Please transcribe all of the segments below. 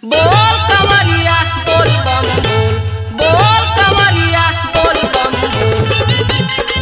बोल कवरिया बोल बम बोल बोल कवरिया बोल बम बोल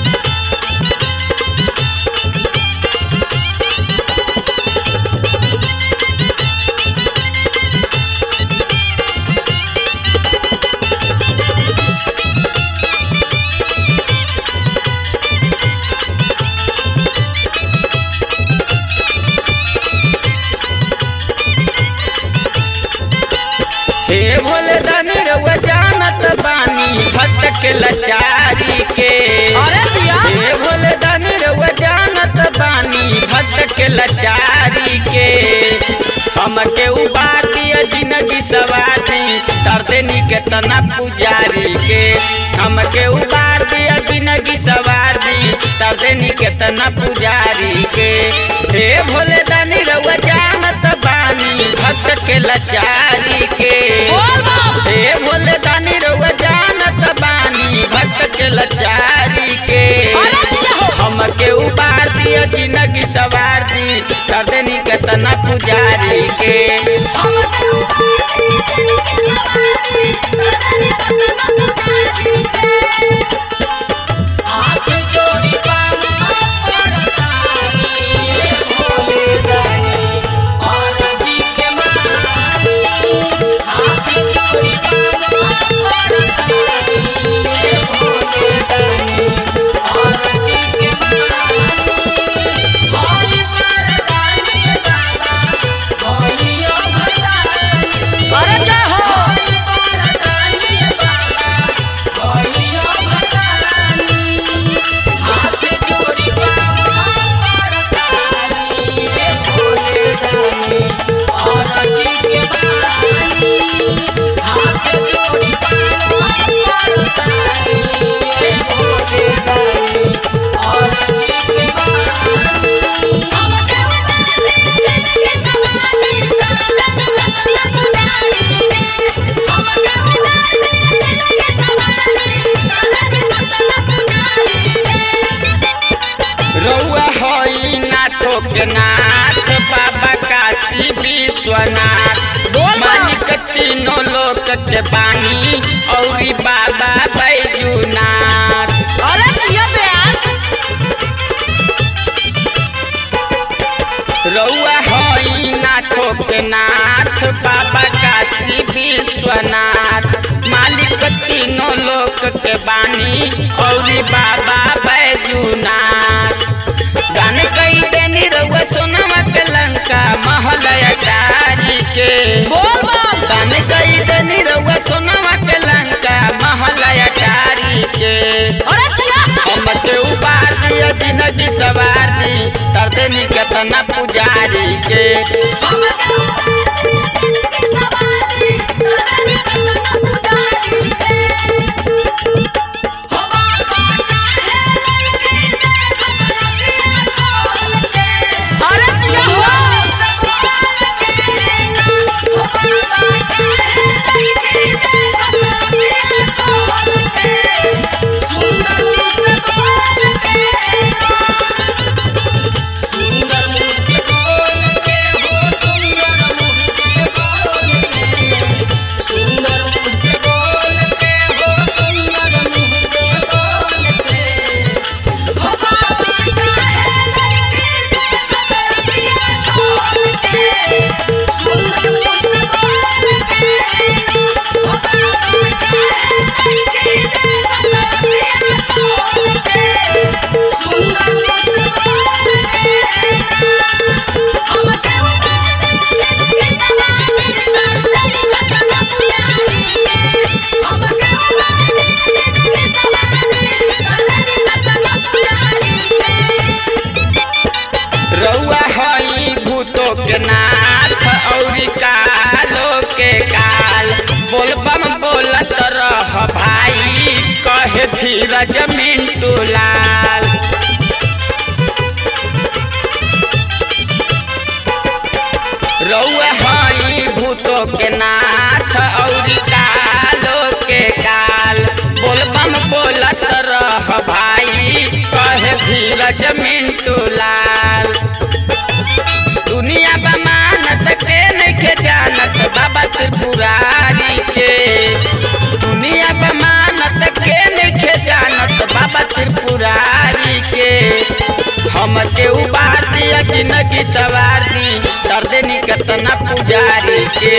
हे भोले दानी रउआ जानत बानी भक्त के लाचारी के अरे जिया हे भोले दानी रउआ जानत बानी भक्त के लाचारी के हमके उबार दिया जिंदगी सवारी तरदेनी के तना पुजारी के हमके उबार दिया जिंदगी सवारी तरदेनी के तना पुजारी के हे भोले दानी रउआ जानत बानी भक्त के लाचारी के बोल बम हे भोले दानी रउआ जानत बानी भक्त के लाचारी के अरे जिया हो हमके उबार दिया जिंदगी सवार दी कर देनी केतना पुजारी के हाथ जोड़ी भोले दानी और जी के मानी हाथ जोड़ी भोले दानी और जी के मानी होई मर्दानी बाबा होइयो भगवानी अरे जय हो होई मर्दानी बाबा होइयो भगवानी हाथ जोड़ी मर्दानी रे भोले दानी और जी के मानी हाथ जोड़ी मर्दानी रे भोले दानी और जी के मानी रउआ हई नाथो के नाथ बाबा काशी विश्वनाथ बोल बा। मालिक तीनों लोक के बानी औरी बाबा बैजूनाथ अरे जिया प्यास रउआ हई नाथो के नाथ बाबा काशी विश्वनाथ मालिक तीनों लोक के बानी औरी बाबा बैजूनाथ गान कई देनी रउआ सोनवा के लंका महल अटारी के बोल बम गान कई देनी रउआ सोनवा के लंका महल अटारी के अरे जिया हमके उबार दिया जिंदगी सवार दी तर देनी केतना पुजारी के अरे जिया हो सुंदर मुँह से बोल के हो सुंदर मुँह से बोल के सुंदर मुँह से बोल के हो सुंदर मुँह से बोल के सुंदर मुँह से सुंदर मुँह से रउआ हई भूतो के नाथ औरी कालो के काल बोलबम बोलत रह भाई कहे धीरज मिंटू लाल रउआ हई भूतो के नाथ औरी कालो के काल बोलबम बोलत रह भाई कहे धीरज मिंटू लाल दुनिया बमानत के नइखे जानत बाबा त्रिपुरा दी कर देनी केतना पुजारी के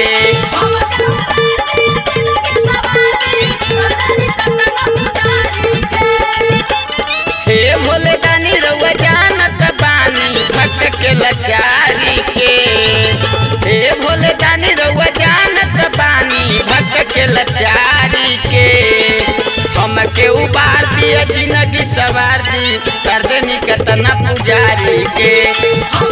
हे भोले दानी रउआ जानत बानी भक्त के लाचारी के हे भोले दानी रउआ जानत बानी भक्त के लाचारी के हमके उबार दिया जिंदगी सवार दी कर देनी केतना पुजारी के